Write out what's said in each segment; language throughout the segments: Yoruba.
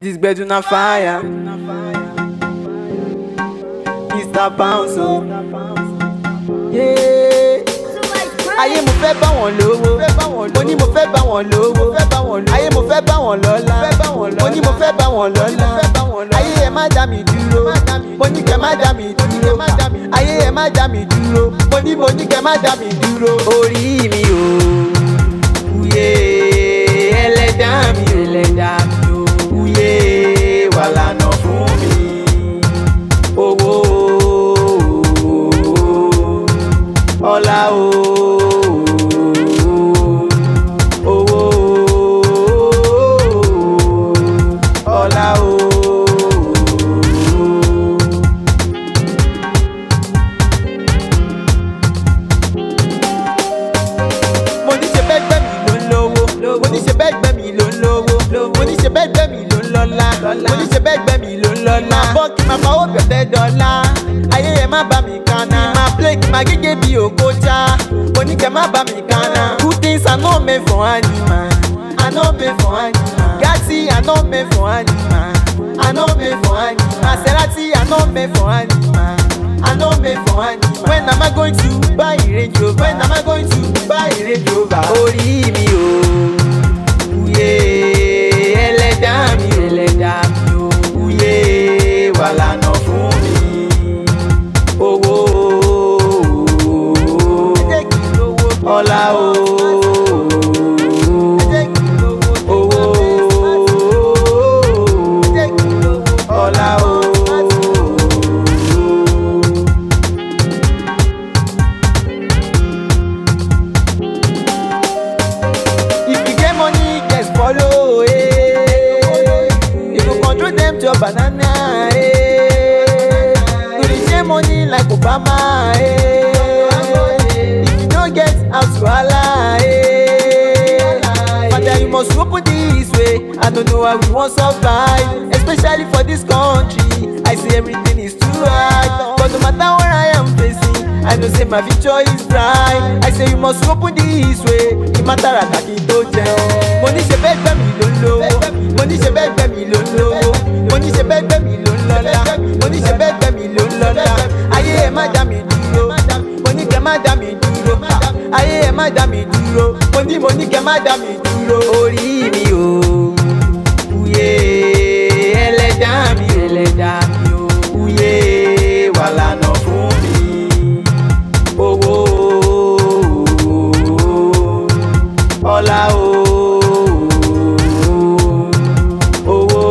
This gbedu na fire. Mr. Bounce o. Yeah. Ayé mo fẹ́ bá wọn lówó. Mo ní mo fẹ́ bá wọn lówó. Ayé mo fẹ́ bá wọn lọ́lá. Mo ní mo fẹ́ bá wọn lọ́lá. Ayé ẹ má dá mi dúró. Mo ní kẹ́ má dá mi dúró. Ayé ẹ má dá mi dúró. Mo ní mo ní kẹ́ má dá mi dúró. Orí mi o. Uye ẹlẹ́dá mi o. Ẹlẹ́dá mi o. Uye wà lànà fún mi. Owó ọlá o. Owó ọlá o. mo ní ṣe bẹ́ẹ̀ gbẹ́ mi ló ń lówó mo ní ṣe bẹ́ẹ̀ gbẹ́ mi ló ń lówó mo ní ṣe bẹ́ẹ̀ gbẹ́ mi ló ń lọ́lá mo ní ṣe bẹ́ẹ̀ gbẹ́ mi ló ń lọ́lá bọ́ọ̀kì máa fọwọ́ bẹ̀rẹ̀ dọ́là ayé ẹ̀ má bá mi kánná máa play kí máa gégé bí òkúta mo ní kẹ́ má bá mi kánná good things are not made for animal are not made for animal gati are not made for animal are not made for animal maserati are not made for animal. I no made for animal. When am I going to buy a Range Rover? When am I going to buy a Range Rover? Orí mi o, uye ẹlẹ́dá mi o, ẹlẹ́dá mi o, uye wà lànà fún mi. Owó ọlá o. Owó ọlá o. If you get money, just follow. Eh. You go control them to your banana. Eh. You dey share money like Obama. Eh. If you no get house wahala. Eh. Father, you must open this way. I don't know how we wan survive, especially for this country. I say everything is too hard, but no matter what I am facing, I know say my future is bright. I say you must open this way. Ìmátara kàkí tó jẹun. Mo ní ṣe bẹ́ẹ̀ gbẹ́ mi ló ń lówó. Mo ní ṣe bẹ́ẹ̀ gbẹ́ mi ló ń lówó. Mo ní ṣe bẹ́ẹ̀ gbẹ́ mi ló ń lọ́lá. Mo ní ṣe bẹ́ẹ̀ gbẹ́ mi ló ń lọ́lá. Ayé ẹ̀ má dá mi dúró. Mo ní kẹ́ má dá mi dúró. Ayé ẹ̀ má dá mi dúró. Mo ní mo ní kẹ́ má dá mi dúró. Orí mi o. Uye ẹlẹ́dá mi ẹlẹ́dá mi o. Uye wà lànà fún mi. Owó ọlá o. Owó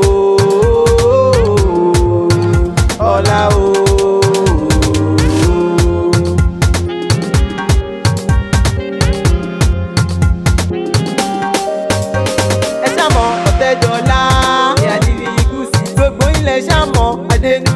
ọlá o. ẹ ṣàmọ ọ̀tẹ́dọ́lá ní àdìrí gúúsì gbogbo ilẹ̀ ṣàmọ adẹnu